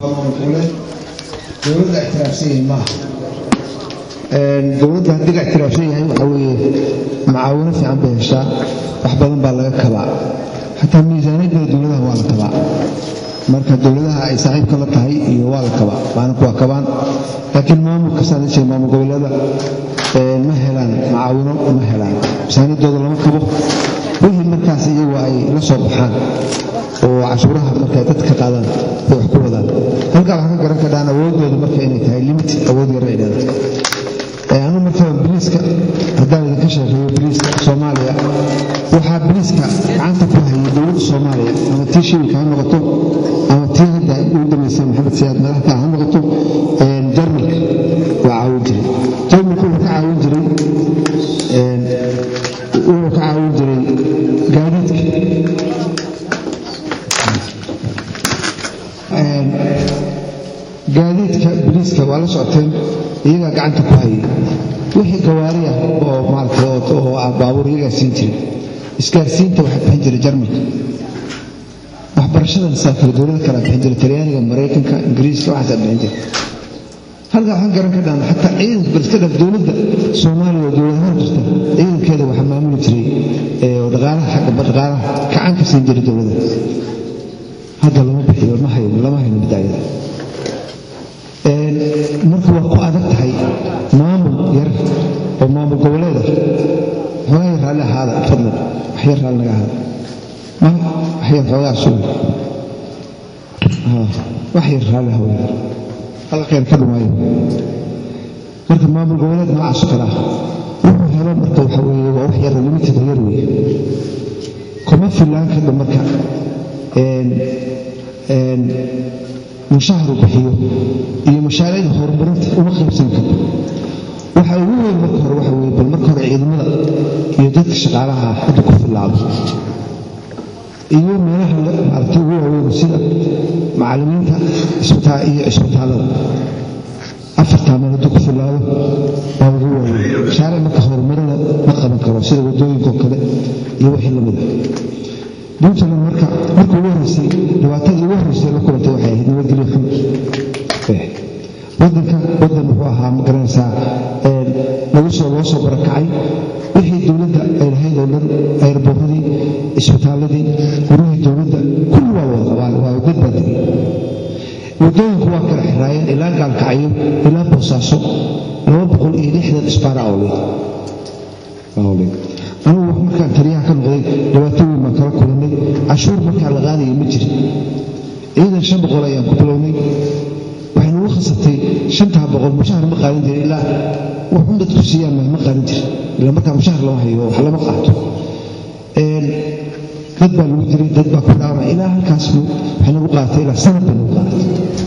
dowladda ictiraafsan yahay maaha dowladda haddii la ictiraafsan yahay waxaa weeye macaawino fiican bay heshaa wax badan baa laga kabaa xataa miisaaniyadda dowladaha waa la kabaa marka dowladaha ay saaxiibka la tahay iyo waa la kabaa baana kuwaa kabaan laakiin maamulka saadashay maamul goboleeda ma helaan macaawino ma helaan miisaaniyaddooda lama kabo wixii markaas iyagu ay la soo baxaan oo cashuuraha markay dadka qaadaan bay wax ku wadaan halkaa waxaa ka garan kadhaan awoodooda marka inay tahay limit awood yar ay dheedato anu marka biliiska haddaan idinka sheekeeyo biliiska soomaaliya waxaa biliiska gacanta ku hayay dowladda soomaaliya ama tii shilka ha noqoto ama tii hadda ugu dambaysay maxamed siyaad madaxka ha noqoto jarmalka waa caawin jiray jarmalka wuxuu ka caawin jiray wuxuu ka caawin jiray gaadiidka gaadiidka biliiska waa la socoteen iyagaa gacanta ku hayay wixii gawaari ah oo maarata oo ah baabuur iyagaa siin jiray isgaarsiinta waxaa bixin jiray jarmalka waxbarashada masaafir dowlada kale bixin jiray talyaaniga maraykanka ingiriiska waxaasaa bixin jiray halkaa waxaan garan ka dhaana xataa ciidanka baliska dhaf dowladda soomaaliya oo dowladahaan jirta ciidankeeda waxaa maamuli jiray oo dhaqaalaha xagga dhaqaalaha gacan ka siin jiray dowladda hadda lama bixiyo lama hayo lama hayno bidaayada marka waa ku adag tahay maamul yar oo maamul goboleed ah xoogaa yar raalli ahaada fadlan wax yar raalli naga ahaada wax yar xoogaa suga wax yar raalli ahaada alla khayr ka dhumaayo marka maamul goboleed noocaas kale ah wuxuu helo marka waxa weeye waa wax yar limited yar weeye kuma filaan kadha marka mushahar bixiyo iyo mashaariicda horumarinta uma qaybsan karo waxa ugu weyn marka hore waxa weye bal marka hore ciidamada iyo dadka shaqaalaha hadda ku filaado iyo meelaha maaragtay ugu waaweyn sida macallimiinta iyo cisbitaallada afartaa meel hadduu ku filaado waa ugu waaweyn mashaariic marka horumarina ma qaban karo sida waddooyinkoo kale iyo wixii lamid ah puntland marka marka ugu horreysay dhibaatadii ugu horreysay la kulantay waxay ahayd nabadgelyo xun wadanka wadan wuxuu ahaa ma garanaysaa lagu soo loo soo barakacay wixii dowladda ay lahayd oo dhan ayrboorradii isbitaalladii gurihii dowladda kulli waa wada qabaan waa dad baa degay waddooyinku waa kala xiraayeen ilaa gaalkacyo ilaa boosaaso laba boqol iyo lixdan isbaara awleed anugu markaan taliyaha ka noqday dhibaato weyn baan kala kulannay cashuur markaa la qaadaya ma jirin ciidan shan boqol ayaan ku bilownay waxay nagu khasabtay shantaa boqol mushahar ma qaadan jirin ilaa wuxun dadku siiyaan ma qaadan jirin ilaa markaa mushahar lama hayo wax lama qaato dad baa lagu diray dad baa ku dhaawacay ilaa halkaas waxay nagu qaadatay ilaa sanad bay nagu qaadatay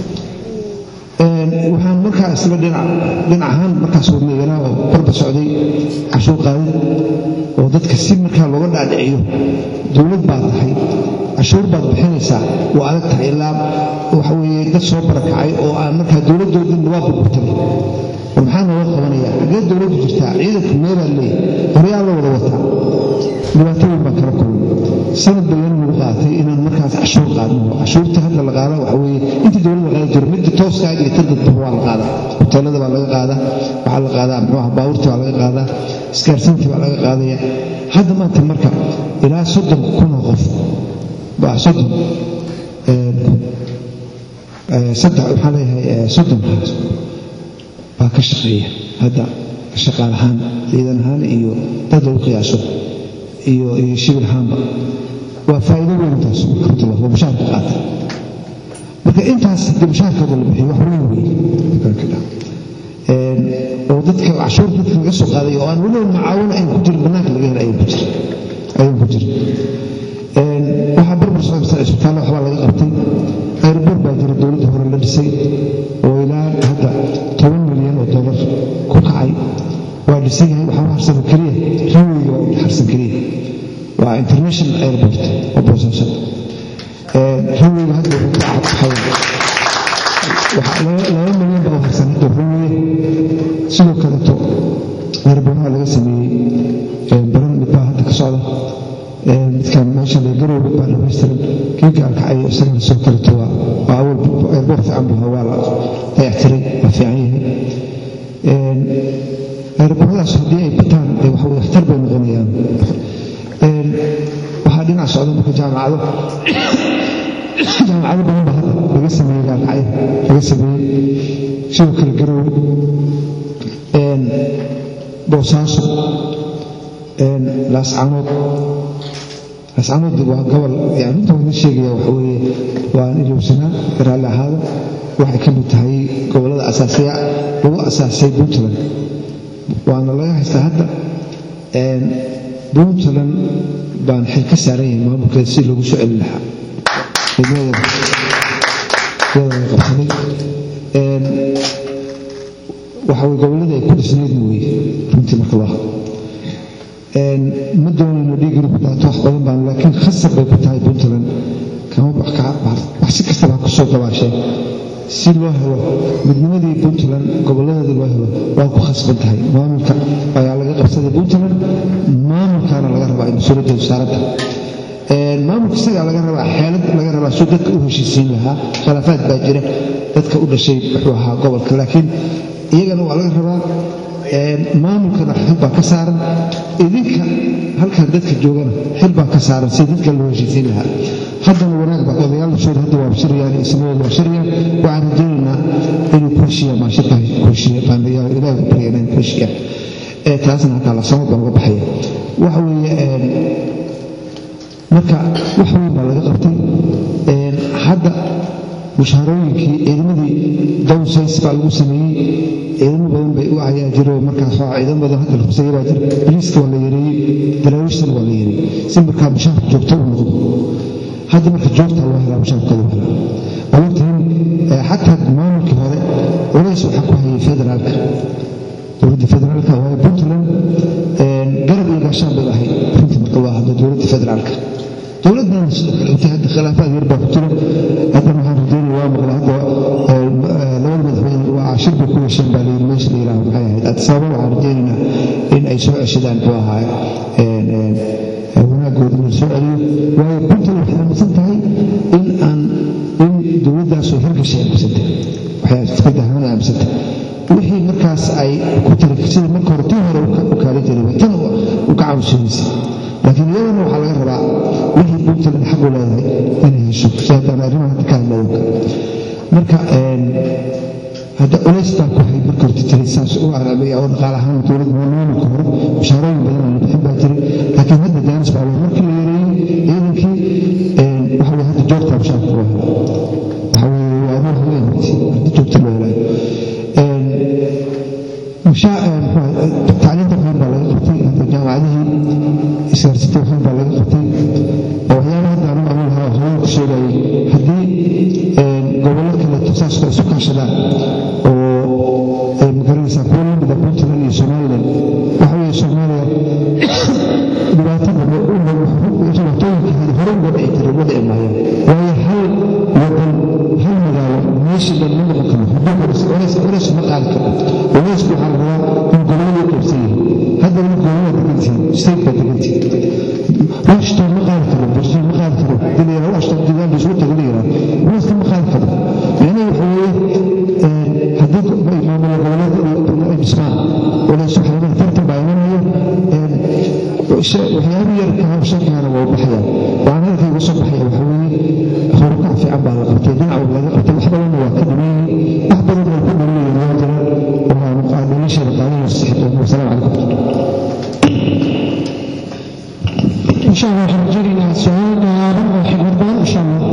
waxaan markaa isla dhinac dhinac ahaan markaas wadnaganaa oo barba socday cashuur qaadid oo dadka si markaa looga dhaadhiciyo dowlad baad tahay cashuur baad bixinaysaa waa adag tahay ilaa waxa weeye dad soo barakacay oo aan markaa dowladdoodii waa burburtay oo maxaa nooga qabanaya xaggee dowladdu jirtaa ciidanka meelaa leeyahay horyaa la wada wataa dhibaato weyn baan kala kulmay sanad bayan nagu qaatay inaan markaas cashuur qaadno cashuurta hadda la qaada waxa weeye intii dowladda qaadi jiro midda tooska iyo ta dadba waa la qaadaa hoteelada baa laga qaadaa waxaa la qaadaa muxuu ah baabuurta baa laga qaadaa isgaarsiinta baa laga qaadaya hadda maanta marka ilaa soddon kunoo qof baa soddon saddex waxaa leeyahay soddon baa ka shaqeeya hadda shaqaal ahaan ciidan ahaan iyo dad lagu qiyaaso iyo iyo shibil ahaanba waa faa'iido weyn taas marka waa mushaharka qaata marka intaas haddii mushaharkooda la bixiyo wax weyn weeye oo dadka cashuur dadka laga soo qaaday oo aan weliba macaawino ayn ku jirin bannaanka laga hela ayaan ku jirin ayaan ku jirin waxaa barbar socda isbitaallo waxbaa laga qabtay ayrboor baa jira dowladda hore la dhisay oo ilaa hadda toban milyan oo dollar ku kacay waa dhisan yahay waxaa harsan keliya riweyga waa harsan keliya waa international airport oo boosaaso riweyga hadda laba milyan baa u harsan hadda riweye sidoo kaleeto airboornaha laga sameeyey baran mid baa hadda ka socda midkan meesha la garowga baa dhamaystiran kii gaalkacay isagana soo kaleeto waa waa awal eerboor fiican buu waa la dayactiray waa fiican yahay eerbooradaas haddii ay bataan dee waxa weye waxtar bay noqonayaan waxaa dhinac socda marka jaamacado jaamacado badan baa hadda laga sameeyey gaalkacyo laga sameeyey sidoo kale garowe boosaaso laascanood laascanood waa gobol yani inta wadin sheegaya waxa weeye waan ilowsanaa raalli ahaada waxay ka mid tahay gobollada asaasiya lagu asaasay puntland waana laga haystaa hadda puntland baan xil ka saaran yahay maamulkeeda si loogu soo celin lahaa iyadana qabsanay waxa weye gobolladii ay ku dhisnaydna weeye runtii marka loo ma doonayno dhiigiri ku daato wax badan baan laakiin khasab bay ku tahay puntland kama wax si kastaba ha kusoo gabaasheen si loo helo midnimadii puntland gobolladeeda loo helo waa ku khasban tahay maamulka ayaa laga qabsaday puntland maamulkaana laga rabaa in mas-uuliyadda wasaarada maamulka isagaa laga rabaa xeelad laga rabaa suu dadka u heshiisiin lahaa khilaafaad baa jira dadka u dhashay wuxuu ahaa gobolka laakiin iyagana waa laga rabaa maamulkana xil baa ka saaran idinka halkan dadka joogana xil baa ka saaran si dadka loo heshiisiin lahaa haddana wanaag baa odayaashooda hadda waa shiriyaan ismahooda waa shiriyaan waxaan rajaynaynaa inuu kurshiya maashitahay kurshiya baan ilaahi ku baryana in kurshiya taasna hataa la sanad baa uga baxaya waxa weeye marka wax weyn baa laga qabtay hadda mushaarooyinkii ciidamadii downsays baa lagu sameeyey ciidamo badan bay u ayaa jiro markaas waa ciidamo badan hadda la khusayay baa jira boliiska waa la yareeyey daraawiishtana waa la yareeyey si markaa mushaarka joogto u noqdo hadda marka joogtaa loo helaa mushaarkooda u helaa awogtiin xataa maamulkii hore culays waxaa ku hayay federaalka dowladda federaalka waayo puntland garab iyo gaashaan bay ahayd runtii marka loo hadlo dowladda federaalka dowladdan sidoo kale intay hadda khilaafaad yar baa ku jira haddana waxaan rajaynaya waa maqla hadda labada madaxweyne waa cashir bay ku yeesheen baa layiri meesha la yidhaahdo maxay ahayd adisababa waxaan rajaynaynaa in ay soo ceshadaan muxuu ahaa wanaagooda in la soo celiyo waayo puntland waxay aaminsan tahay in aan in dowladdaasoo hirgashay aaminsan tahay waxay fikrad ahaan aaminsan tahay wixii markaas ay ku tiri sida marka hore tii hore u kaalin jiray tan u ka caawisanaysa laakiin iyadana waxaa laga rabaa wixii puntland xaq u leedahay inay hesho si haddaan arrimaha hadda ka hadlayo marka hadda culaystaa ku hay marka horta jiray saas u arabaya oo dhaqaale ahaan dowladda maamulka hore mushaarooyin badan aan la bixin baa jiray laakiin hadda jaanis baa loo markii la yareeyey ciidankii waxa weye hadda joogtaa mushaarka loo helaa waxa weye waa adoon haween horti haddi joogta loo helaayo tacliinta waxaan baa laga qabtay hadda jaamacadihii isgaarsiinta waxaan baa laga qabtay oo waxyaaba hadda anigu amin lahaa haween ku sheegayay haddii gobollo kale saasoo isu kaashadaan oo magaranaysaa kuwa lamida puntland iyo somaliland waxa weeye soomaaliya dhibaatada dhibaatooyinka hore uga dhici jiray uga dhici maayaan waayo hal wadan hal magaalo meesha dhan ma noqon karo haddii culays culays ma qaadi karo culaysku waxaa la rabaa in gobolladu qaybsan yihiin haddana gobollada degantihiin state baa degantihiin washington ma qaadi karo boston ma qaadi karo hadii la yidhaha washington degaan bay isugu taga la yidhaha culayska ma qaadi karo micnaheedu waxa weeye haddii maamula gobollada ay dhismaan culays waxaa laga tartan baa imanaya waxyaaba yar kahawshankaana waa u baxayaan waxaan halkay uga soo baxaya waxa weeye horukac fiican baa la qabtay dhinac laga qabtay wax badanna waa ka dhameeyey wax badan waa ku dhameeyeen waa jira waxaan nolosheeda qaadanaya sixdoon wasalaamu calaykum إن شاء الله حنجري سؤال